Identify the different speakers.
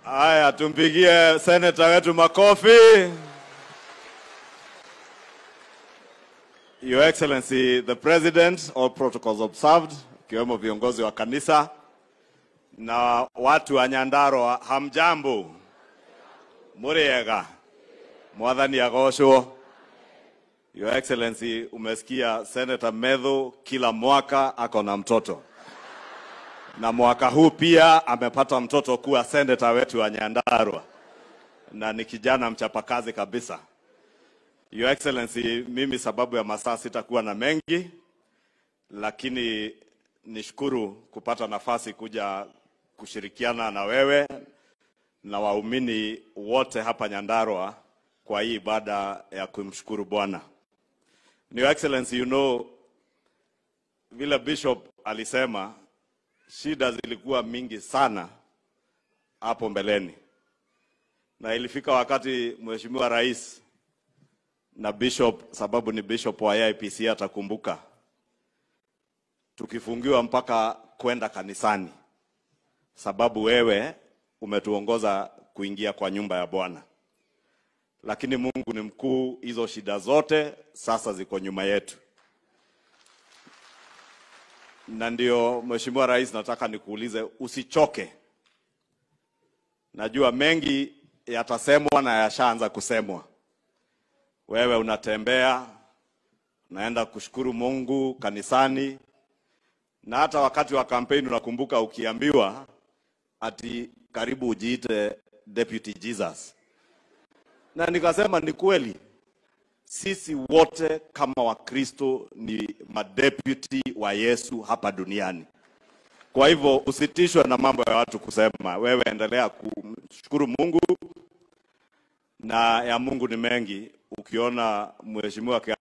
Speaker 1: Haya, tumpigie seneta wetu makofi. Your Excellency the President, all protocols observed, ikiwemo viongozi wa kanisa na watu wa Nyandarua, hamjambo? Muriega? Mwathani agocwo. Your Excellency, umesikia Senator Medho kila mwaka ako na mtoto na mwaka huu pia amepata mtoto kuwa seneta wetu wa Nyandarua na ni kijana mchapakazi kabisa. Your Excellency, mimi sababu ya masaa sitakuwa na mengi, lakini nishukuru kupata nafasi kuja kushirikiana na wewe na waumini wote hapa Nyandarua kwa hii ibada ya kumshukuru Bwana. Your Excellency, you know vile Bishop alisema shida zilikuwa mingi sana hapo mbeleni, na ilifika wakati Mheshimiwa Rais na Bishop, sababu ni Bishop wa AIPC atakumbuka, tukifungiwa mpaka kwenda kanisani, sababu wewe umetuongoza kuingia kwa nyumba ya Bwana. Lakini Mungu ni mkuu, hizo shida zote sasa ziko nyuma yetu na ndio Mheshimiwa Rais, nataka nikuulize usichoke. Najua mengi yatasemwa na yashaanza kusemwa. Wewe unatembea unaenda kushukuru Mungu kanisani, na hata wakati wa kampeni unakumbuka ukiambiwa ati karibu ujiite Deputy Jesus, na nikasema ni kweli sisi wote kama Wakristo ni madeputy wa Yesu hapa duniani. Kwa hivyo usitishwe na mambo ya watu kusema, wewe endelea kumshukuru Mungu, na ya Mungu ni mengi. Ukiona mheshimiwa